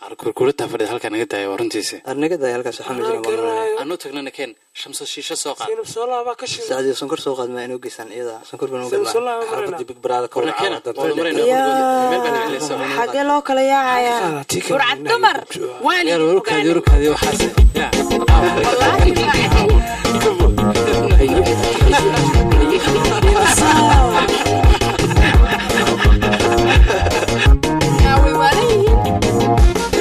kurkurataa fadhida halkaa naga daaya waa runtiisa arnaga daaya halkaas waxaa ma jiran baan malaya anuu tagnana keen shamso shiisho soo qaad sinab soolaa baa ka shidan sacdiyo sonkor soo qaad ma inoo geysaan iyada sonkor baan sinab ugadmaa soolaa baa marayna xaafadii big brother ka warna wada keena caawa waanu marayna meel baa nacelaysa xagee loo kala yaacayaa burcad dumar yaar warkaadi warkaadi waxaas yaa wallaahi maaxay way waalan yihiin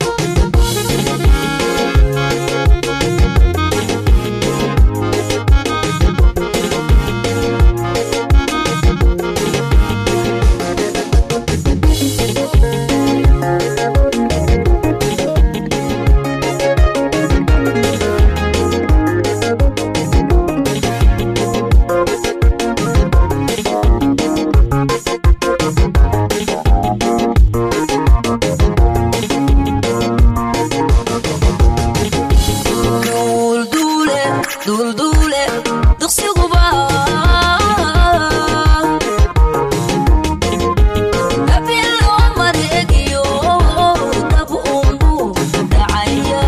duulduule duulduule duqsiguba abilo mareegiyo dab unbu dhacaya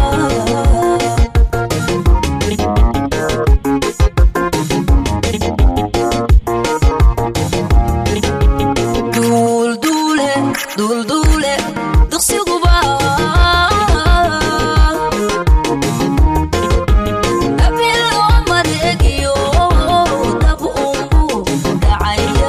duulduule duulduule duqsiguba abilo mareegiyo dab unbu dhacaya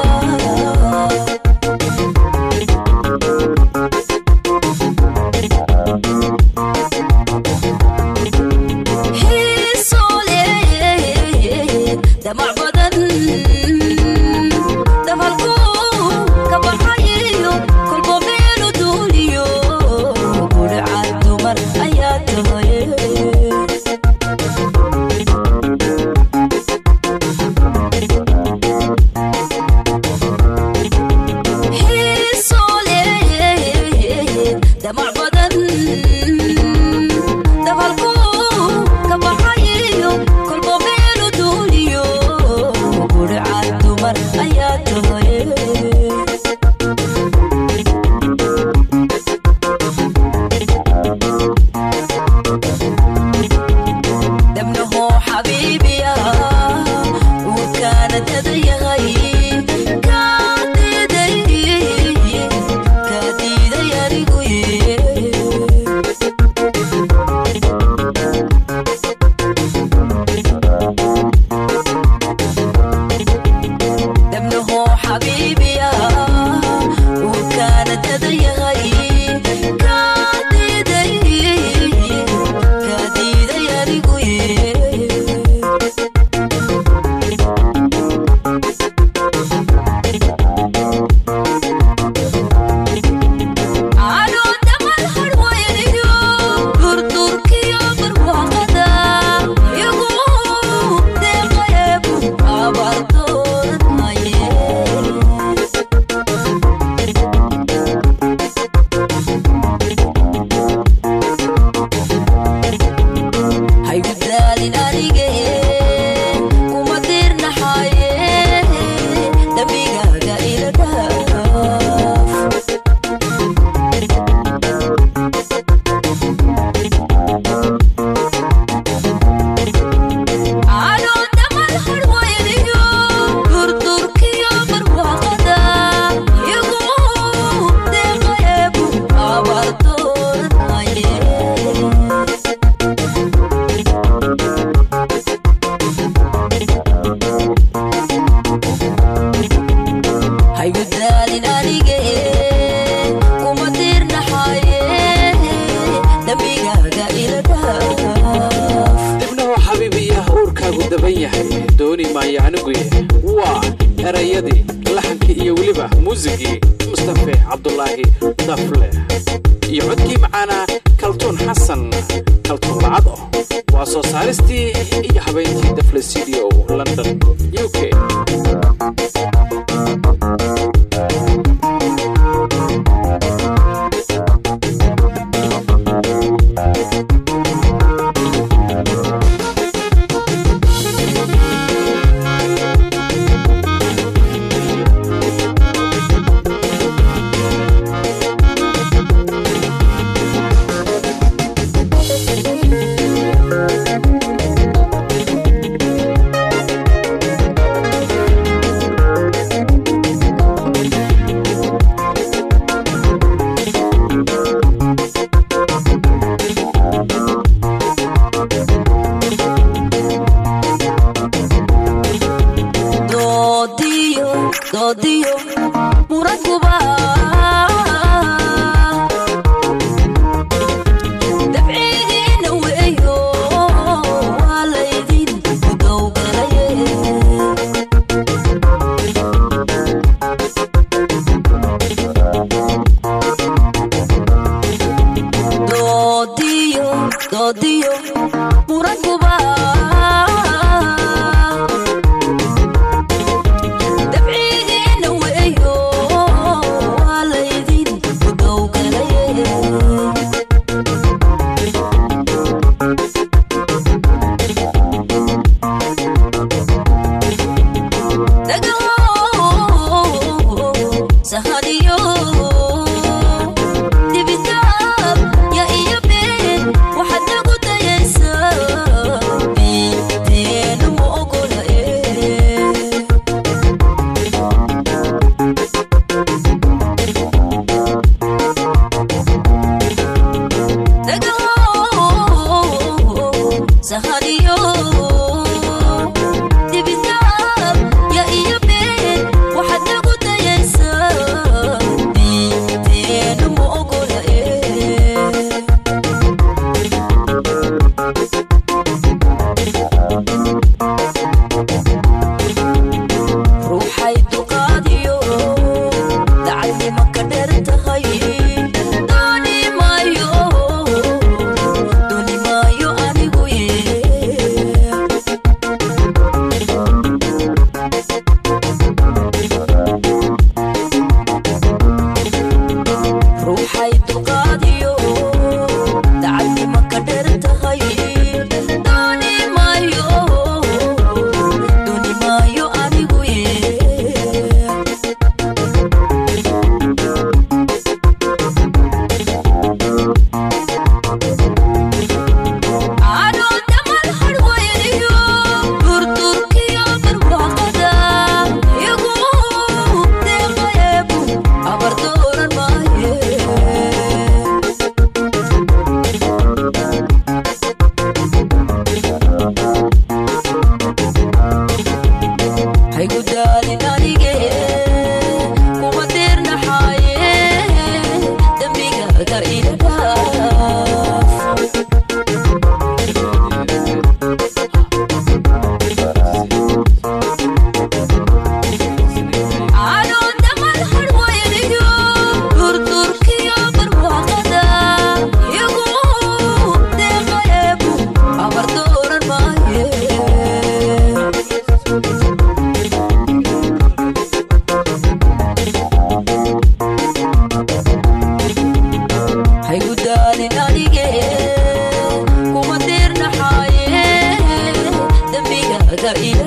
xiisoole damac badan dafalku ka baxayiyo kolbo meelu duuliyo gudhacad dumar ayaa tahay xiisoole damac badan dafalku ka baxayiyo kolbo meelu duuliyo gudhacad dumar ayaa tahay dabnaho xabiibiya uu kaana dadayahay kaa diiday kaa diiday anigu ye dabnaho xabiibiya uu kaana dadayahay kaa diiday kaa diiday anigu ye anoo damal harwayniyo durdurkiyo barwaaqada igu deeqayebu abaardoonaye haygudaalin anige kuma dirnaxaye dambigaaga ila dhaaf anoo damal harwayniyo durdurkiyo barwaaqada igu deeqayebu abaardoonaye haygudaalin anige kuma dirnaxaye dambigaaga ila dhaaf dibnahu xabiibiyaha uurkaagu daban yahay dooni maayo aniguye waa erayadii laxankii iyo weliba muusigii mustafe cabdulaahi dafle iyo codkii macaanaa kaltuun xasan kaltuun lacado waa soo saaristii iyo habeyntii dafle studio london u k doodiyo murankuba dabcigeena weeyo waa laydin udowgalaye sahadiyo dibitaab ya iyo been waxaad nagu dayaysaa binteenu ma ogola ee sahadiyo dibitaab ya iyo been waxaad nagu dayaysaa binteenu ma ogola ee ruuxay duqaadiyo dacadnima ka dheer tahay dooni maayo dooni maayo anigu ye ruuxay duqaadiyo dacadnima ka dheer tahay dooni maayo dooni maayo anigu ye anoo damal harwayniyo durdurkiyo barwaaqada igu deeqayeebu abar dooran maaye haygu daalin anige kuma diirnaxaaye dembigaaga ila dhaaf anoo damal harwayniyo durdurkiyo barwaaqada igu deeqayeebu abar dooran maaye haygu daalin anige kuma diirnaxaaye dembigaaga ila